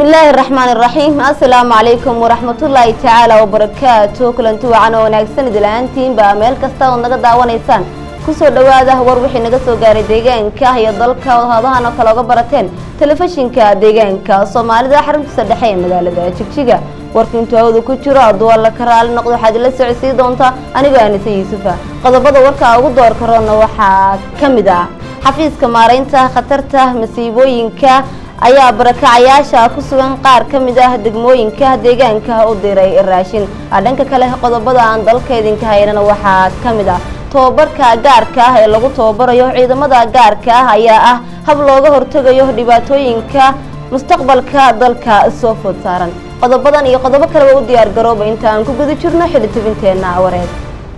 bismillaahi raxmaan iraxiim assalaamu calaykum waraxmatullaahi tacaala wabarakaatu kulanti wacan oo wanaagsan idilaaantiinba meel kasta ood naga daawanaysaan kusoo dhowaada war wixii naga soo gaaray deegaanka iyo dalka ood hadahan oo kale oga barateen telefishinka deegaanka soomaalida xaruntiisa dhexe ee magaalada jigjiga warka intuu hawda ku jiro hadduu alla ka raali noqdo waxaad ila socodsii doontaa anigoo anise yuusufa qodobada warka ugu door karoona waxaa ka mid ah xafiiska maaraynta khatarta masiibooyinka ayaa barakacayaasha ku sugan qaar ka mid ah degmooyinka deegaanka u diray raashin dhanka kale qodobada aan dalka idinka haynana waxaa ka mid ah tobabarka gaarka ah ee lagu tababarayo ciidamada gaarka ah ayaa ah hab looga hortegayo dhibaatooyinka mustaqbalka dalka soo food saaran qodobadan iyo qodobo kaleba u diyaar garooba inta aan ku guda jirno xili tubinteena wareed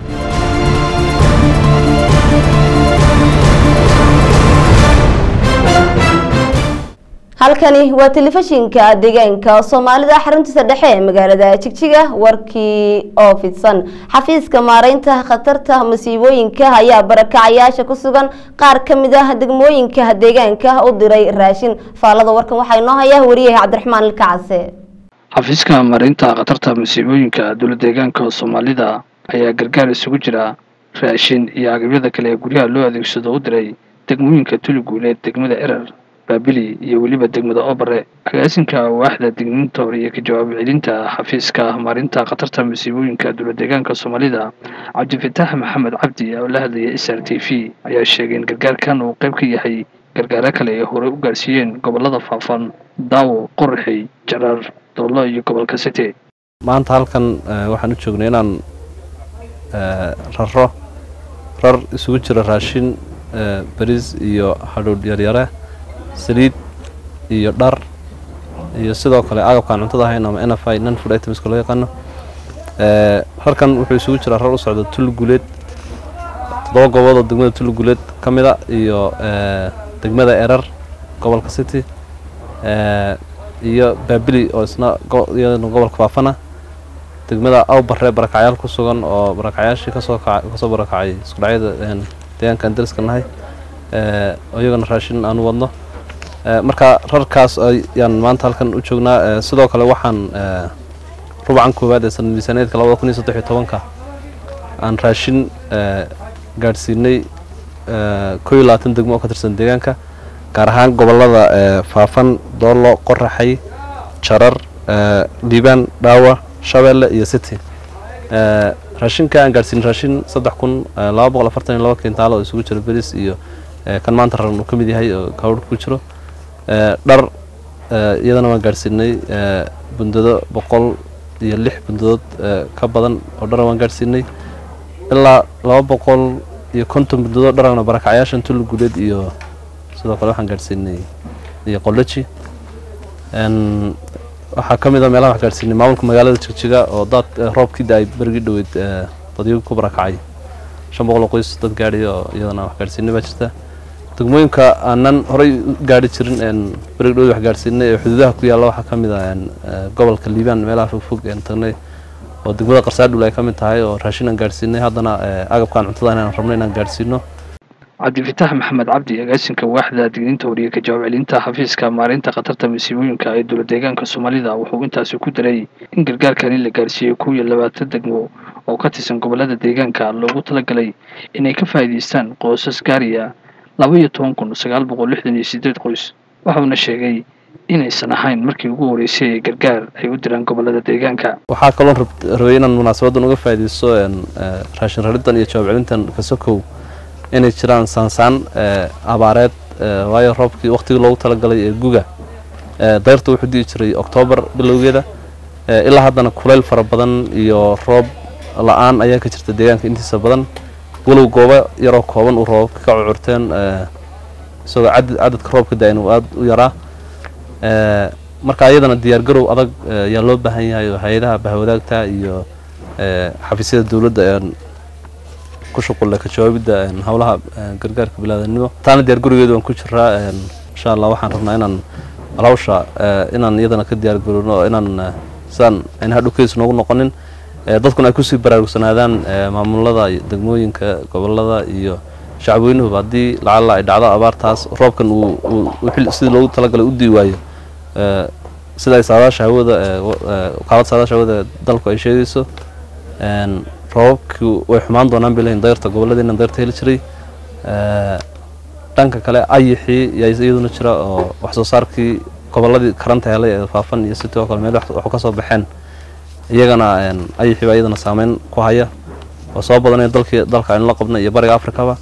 halkani waa telefishinka deegaanka soomaalida xaruntiisa dhexe ee magaalada jigjiga warkii oo fidsan xafiiska maaraynta khatarta masiibooyinka ayaa barakacayaasha ku sugan qaar ka mid ah degmooyinka deegaanka u diray raashin faalada warkan waxaa inoo haya wariyaha cabdiraxmaan ilkacase xafiiska maaraynta khatarta masiibooyinka dowla deegaanka soomaalida ayaa gargaar isugu jira raashin iyo agabyada kale ee guryaha loo adeegsado u diray degmooyinka tuliguuleed degmada erer baabili iyo weliba degmada obare agaasinka waaxda digniinta hore iyo ka jawaab celinta xafiiska maarinta khatarta masiibooyinka dowla deegaanka soomaalida cabdifataax maxamed cabdi oo la hadlaya s r t v ayaa sheegay in gargaarkan uu qayb ka yahay gargaaro kale ay horey u gaarsiiyeen gobolada faafan daawo qoraxey jaraar doollo iyo gobolka sete maanta halkan waxaan u joognay inaan raro rar isugu jira raashin bariis iyo hadhuudh yaryare saliid iyo dhar iyo sidoo kale agabkaan cuntada ahayn ama n f i non food items loo yaqaano rarkan wuxuu isugu jiraa rar u socda tuliguleed toddoba gobood oo degmada tuliguleed ka mid a iyo degmada erar gobolka city iyo baabili oo isna iyadana gobolka faafana degmada awbarre barakacyaal ku sugan oo barakacyaashii kasoo kasoo barakacay iskudhacyada deegaankaan dariska nahay oo iyagana raashin aan u wadno marka rarkaas ayaan maanta halkan u joognaa sidoo kale waxaan rubcan koowaad ee sanad miisaaneedka labada kun iyo saddex iyo tobanka aan raashin gaadhsiinay koo iyo labaatan degmo oo ka tirsan deegaanka gaar ahaan gobolada faafan doollo qoraxay jarar liibaan dhaawa shabeelle iyo city raashinka aan gaadhsiinay raashin saddex kun laba boqol afartan iyo laba kintaal oo isugu jira beris iyo kan maanta raran uu ka mid yahay oo kawrh ku jiro dhar iyadana waan gaadhsiinay bundado boqol iyo lix bundadood ka badan oo dhara waan gaadhsiinay ilaa laba boqol iyo konton bundadood dharana barakacyaashan tulli guuleed iyo sidoo kale waxaan gaadhsiinay iyo qoloji waxaa ka mid a meelaha wax gaadhsiinay maamulka magaalada jigjiga oo daad roobkii da-ay berigii dhoweyd dadyagu ku barakacay shan boqol oo qoys dad gaadhay oo iyadana wax gaadhsiinay baa jirta degmooyinka aanan horey u gaari jirin berig dhowd wax gaadhsiinay ee xuduudaha ku yaalla waxaa ka mid ah gobolka liibaan meelaha fogfog een tagnay oo degmada qarsaadhul ay ka mid tahay oo raashin aan gaadhsiinay haddana agabkaan cuntada inaan rabno inaan gaadhsiino cabdifataax maxamed cabdi agaasinka waaxda digniinta horiye ka jawaab celinta xafiiska maarinta khatarta masiibooyinka ee dowla deegaanka soomaalida wuxuu intaasi ku daray in gargaarkani la gaarsiiyey kow iyo labaatan degmo oo ka tirsan gobolada deegaanka loogu talagalay inay ka faa'iidaystaan qoysas gaariya laba iyo toban kun sagaal boqol lixdan iyo sideed qoys waxauna sheegay inaysan ahayn markii ugu horeysay ee gargaar ay u diraan gobolada deegaanka waxaa kaloo rabay inaan munaasabadan uga faa'iidaysto raashin rariddan iyo jawaab celintan kasokow inay jiraan saansaan abaareed waayo roobkii waktigii loogu talagalay ee guga dayrta wuxuu di'i jiray oktoobar bilowgeeda ilaa haddana kulayl fara badan iyo roob la-aan ayaa ka jirta deegaanka intiisa badan walow goobo yaroo kooban uu roobabka ka cucurteen isagoo cadadka roobka da-in uu aada u yaraa marka iyadana diyaargarow adag ayaa loo baahan yahay oo hay-adaha bahwadaagta iyo xafiisyada dowladda ku shuqulle ka jawaabidda howlaha gargaarka bilaadanimo taana diyaargarowgeeda waan ku jiraa insha allah waxaan rabnaa inaan alhawsha inaan iyadana ka diyaargarowno oo inaan sidaan ayna hadhowkeys noogu noqonin dadkuna ay kusii baraarugsanaadaan maamulada degmooyinka gobolada iyo shacabweynuhuba haddii lacalla ay dhacdo abaartaas roobkan uu sidii loogu talagalay u dii waayo sida ay saadaasha hawada wakaalada saadaasha hawada dalku ay sheegayso roobabkii way xumaan doonaan bay leeyihin dayrta gobolladeena dayrta heli jiray dhanka kale ayixii yaa iyaduna jira oo wax soo saarkii gobolladii karanta helay ee faafan iyo city oo kale meel waxu ka soo baxeen iyagana ayixii baa iyadana saameyn ku haya oo soo badanaya dalkii dalka aynu la qabnay iyo bariga afrikaba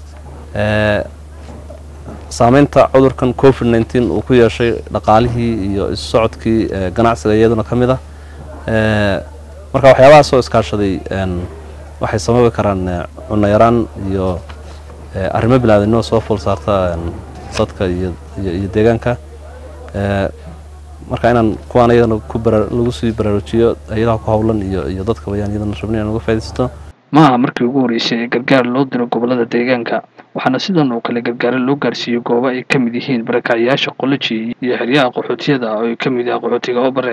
saameynta cudurkan covid nneteen uu ku yeeshay dhaqaalihii iyo isu socodkii ganacsiga iyaduna ka mid ah marka waxyaabahaas oo iskaashaday waxay sababi karaan cunno yaraan iyo arrimo bilaadanimo soo fool saarta dadka iyo iyo deegaanka marka inaan kuwaan iyadana ku lagu sii baraarujiyo hayadaha ku howlan iyo iyo dadka bayaan iyadana rabnay inaan uga faaidaysto maaha markii ugu horreysay ee gargaar loo diro gobollada deegaanka waxaana sidan oo kale gargaaro loo gaarsiiyey goobo ay ka mid yihiin barakacyaasha qoloji iyo xeryaha qaxootiyada oo ay ka mid yahay qaxootiga obare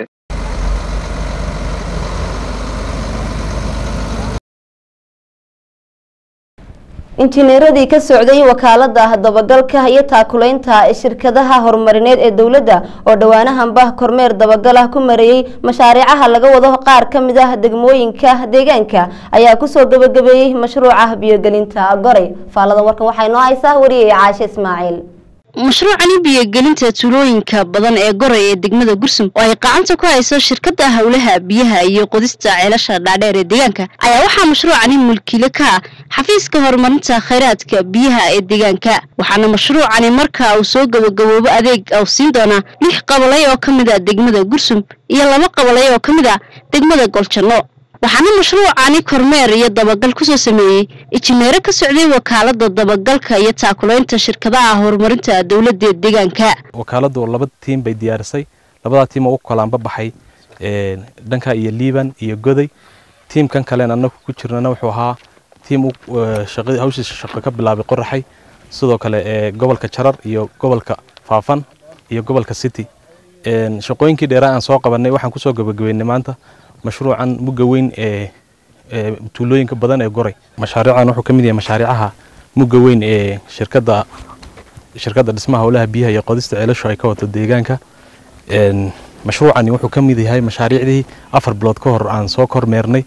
injineeradii ka socday wakaalada dabagalka iyo taakulaynta shirkadaha horumarineed ee dowladda oo dhowaanahanba kormeer dabagal ku mareeyey mashaariicaha laga wado qaar ka mid ah degmooyinka deegaanka ayaa kusoo gabagabeeyey mashruuca biyogelinta goray faalada warkan waxay noo haysaa wariyey caashe ismaaciil mashruucani biyogelinta tuulooyinka badan ee goray ee degmada gursum oo ay gacanta ku hayso shirkada howlaha biyaha iyo qodista ceelasha dhaadheer ee deegaanka ayaa waxaa mashruucani mulkiile ka ah xafiiska horumarinta khayraadka biyaha ee deegaanka waxaana mashruucani marka uu soo gabagaboobo adeeg u siin doonaa lix qabalay oo ka mid a degmada gursum iyo laba qabalay oo ka mid a degmada goljanno waxaana mashruucani kormeer iyo dabagal kusoo sameeyey injineero ka socday wakaalada dabagalka iyo taakulaynta shirkadaha horumarinta dowladda deegaanka wakaaladu laba tiim bay diyaarisay labadaa tiim oo u kalaanba baxay dhanka iyo liiban iyo goday tiimkan kalen annagu ku jirnana wuxuu ahaa tiim hawshiisa shaqo ka bilaabay qoraxay sidoo kale ee gobolka jarar iyo gobolka faafan iyo gobolka city shaqooyinkii dheeraa aan soo qabanay waxaan kusoo gabagabeynay maanta mashruucan mugga weyn ee tuulooyinka badan ee goray mashaariican wuxuu ka mid yahay mashaariicaha mugga weyn ee shirkadda shirkadda dhismaha howlaha biyaha iyo qodista ceelashu ay ka wato deegaanka mashruucani wuxuu ka mid yahay mashaariicdii afar bilood ka hor aan soo kormeernay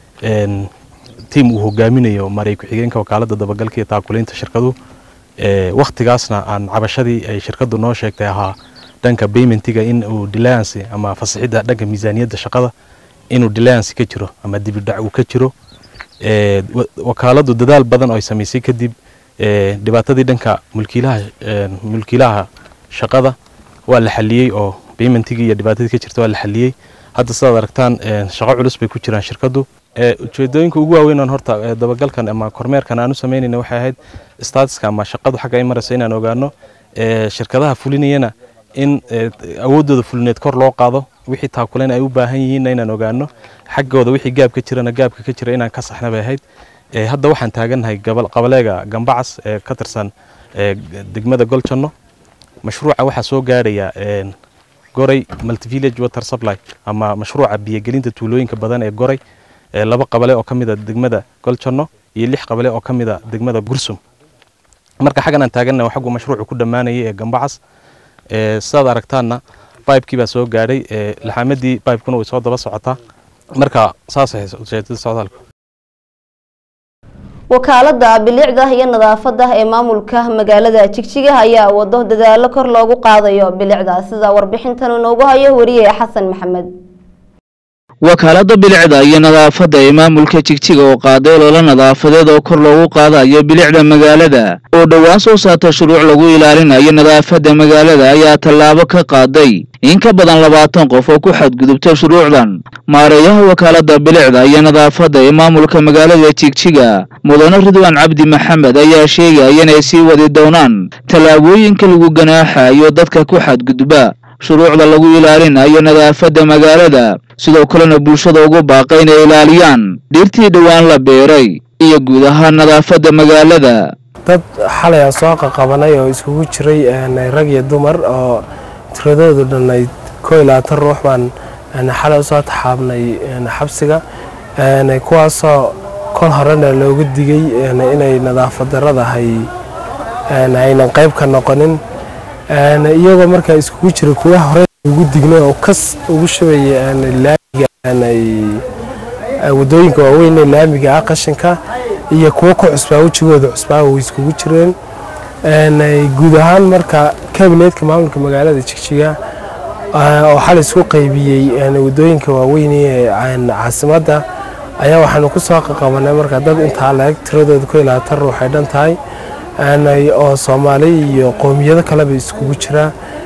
tiim uu hogaaminayo maray ku-xigeenka wakaalada dabagalka iyo taakulaynta shirkadu waktigaasna aan cabashadii ay shirkadu noo sheegtay ahaa dhanka baymentiga in uu deliance ama fasixidda dhanka miisaaniyadda shaqada inuu deliance ka jiro ama dibidhac uu ka jiro wakaaladu dadaal badan oo ay samaysay kadib dhibaatadii dhanka mulkiilaha mulkiilaha shaqada waa la xaliyey oo baymentigii iyo dhibaatadii ka jirta waa la xaliyey hadda sidaad aragtaan shaqo culus bay ku jiraan shirkadu ujeedooyinka ugu waaweyn oon horta dabagalkan ama kormeerkan aan u samaynayna waxay ahayd statuska ama shaqadu xagga ay marayso inaan ogaano shirkadaha fulinayana in awooddooda fulineed kor loo qaado wixii taakulayn ay u baahan yihiinna inaan ogaano xaggooda wixii gaab ka jirana gaabka ka jira inaan ka saxna bay ahayd hadda waxaan taagannahay qabaleega gambacas ee ka tirsan degmada goljanno mashruuca waxaa soo gaadhaya goray multivillage water supply ama mashruuca biyogelinta tuulooyinka badan ee goray laba qabale oo ka mid a degmada goljanno iyo lix qabale oo ka mid a degmada gursum marka xaggan aan taagannahay xaggu mashruucu ku dhammaanayay ee gambacas sidaad aragtaanna bibekii baa soo gaadhay laxaamadii bibekuna way soo daba socotaa marka saasay ujeedada socdaalku wakaalada bilicda iyo nadaafada ee maamulka magaalada jigjiga ayaa wado dadaalo kor loogu qaadayo bilicda sida warbixintan inoogu hayo wariye xasan maxamed wakaalada bilicda iyo nadaafadda ee maamulka jigjiga oo qaaday ololo nadaafadeed oo kor loogu qaadayo bilicda magaalada oo dhowaan soo saarta shuruuc lagu ilaalinayo nadaafadda magaalada ayaa tallaabo ka qaaday in ka badan labaatan qof oo ku xadgudubta shuruucdan maareeyaha wakaalada bilicda iyo nadaafadda ee maamulka magaalada jigjiga mudane ridwaan cabdi maxamed ayaa sheegaya inay sii wadi doonaan tallaabooyinka lagu ganaaxayo dadka ku xadgudba shuruucda lagu ilaalinayo nadaafadda magaalada sidoo kalena bulshada ugu baaqa inay ilaaliyaan dhirtii dhowaan la beeray iyo guud ahaan nadaafadda magaalada dad xalay aan soo qaqabanay oo iskugu jiray rag iyo dumar oo tiradoodu dhan ay koo iyo labaatan ruux baan xalay usoo taxaabnay xabsiga kuwaasoo kol horena looga digay inay nadaafad daradahay aynan qayb ka noqonin iyagoo markaa iskugu jira kuwa hore ugu dignay oo kas ugu shubayay laamiga wadooyinka waaweyn ee laamiga ah qashinka iyo kuwo ku cusbaa wejigooda cusbaa way iskugu jireen guud ahaan marka kabineedka maamulka magaalada jigjiga oo xal isku qaybiyey wadooyinka waaweyn ee caasimadda ayaa waxaanu ku soo qaqabanay marka dad intaa la-eg tiradooda ku ilaatan ruux ay dhan tahay oo soomaali iyo qowmiyado kaleba iskugu jira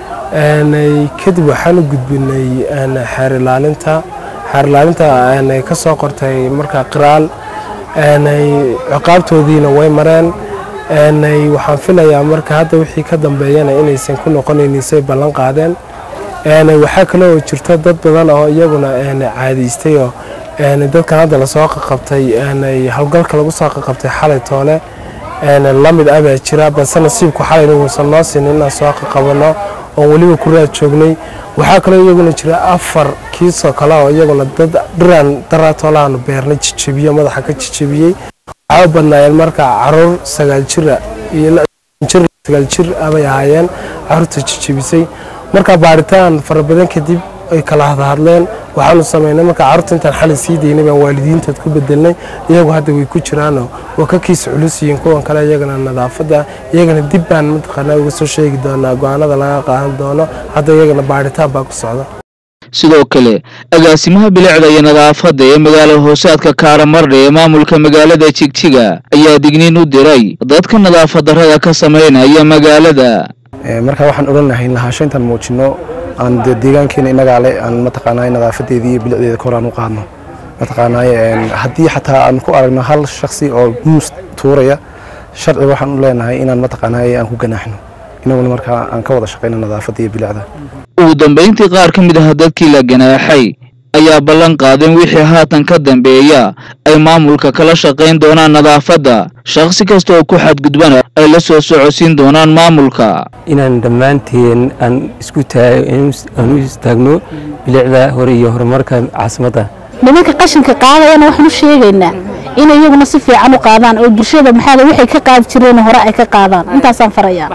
kadib waxaanu gudbinay xeer ilaalinta xeer ilaalinta ka soo qortay marka qiraal ciqaabtoodiina way mareen waxaan filayaa marka hadda wixii ka dambeeyana inaysan ku noqonaynin say ballan qaadeen waxaa kale oo jirto dad badan oo iyaguna caadaystay oo dadkan hadda lasoo qaqabtay howlgalka lagu soo qaqabtay xalay toole lamid ah baa jira balse nasiibku xalayna uusan noo sinin inaan soo qaqabano oon weliba ku raad joognay waxaa kaloo iyaguna jira afar kiisoo kale oo iyaguna dad dhiraan daraatoolaanu beernay jijabiye madaxa ka jijabiyey waxaa u badnaayeen marka caruur sagaal jira iyo jir sagaal jir abay ahaayeen caruurta jijabisay marka baaritaan fara badan kadib ay kala hadhadleen waxaanu samaynay marka carruurta intaan xalay sii daynay baan waalidiintood ku bedelnay iyagu hadda way ku jiraanoo waa ka kiis culus yihiin kuwan kale iyagana nadaafadda iyagana dib baan mataqaanaa uga soo sheegi doonaa go-aanada laga qaadan doono hadda iyagana baaritaan baa ku socda sidoo kale agaasimaha bilicda iyo nadaafadda ee magaala hoosaadka kaaramarda ee maamulka magaalada jigjiga ayaa digniin u diray dadka nadaafad darrada ka samaynaya magaalada marka waxaan odhanahay lahaansho intaan muujino aan de deegaankeena inagaa le aan mataqaanaa nadaafadeedii iyo bilicdeeda kor aan u qaadno mataqaanaa haddii xataa aan ku aragno hal shaksi oo muus tuuraya sharciga waxaan u leenahay inaan mataqaanaa aan ku ganaaxno inaguna markaa aan ka wada shaqayno nadaafadda iyo bilicda ugu dambayntii qaar ka mid ah dadkii la ganaaxay ayaa ballan qaadeen wixii haatan ka dambeeya ay maamulka kala shaqayn doonaan nadaafadda shakhsi kasta oo ku xadgudbana ay la soo socodsiin doonaan maamulka inaan dhammaanteen aan isku aan u istaagno bilicda hore iyo horumarka caasimadda nimanka qashinka qaadayana waxaan u sheegaynaa in iyaguna si fiican u qaadaan oo bulshada maxaa waxay ka qaadi jireen hore ay ka qaadaan intaasaan farayaa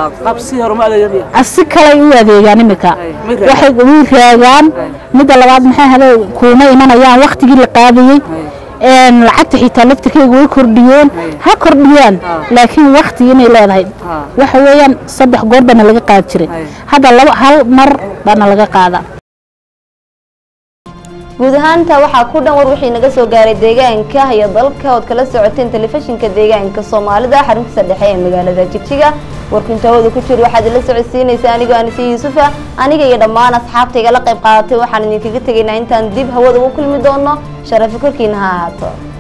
si kale u adeegaan imika waxay u raagaan midda labaad maxaa hada kuuma imanayaan waktigii la qaadayey lacagta xitaa laftirkeyga way kordhiyeen ha kordhiyaan laakiin wakti inay leedahay waxa weeyaan saddex goor baana laga qaadi jiray hadda laba hal mar baana laga qaadaa guud ahaanta waxaa ku dhan war wixii naga soo gaaray deegaanka iyo dalka ood kala socoteen telefishinka deegaanka soomaalida xaruntiisa dhexe ee magaalada jigjiga warkintooda ku jir waxaad ila socodsiinaysa anigoo anise yuusufa aniga iyo dhammaan asxaabta igala qayb qaadatay waxaan idinkaga tegaynaa intaan dib hawada ugu kulmi doono sharafi korkiina ha ahaato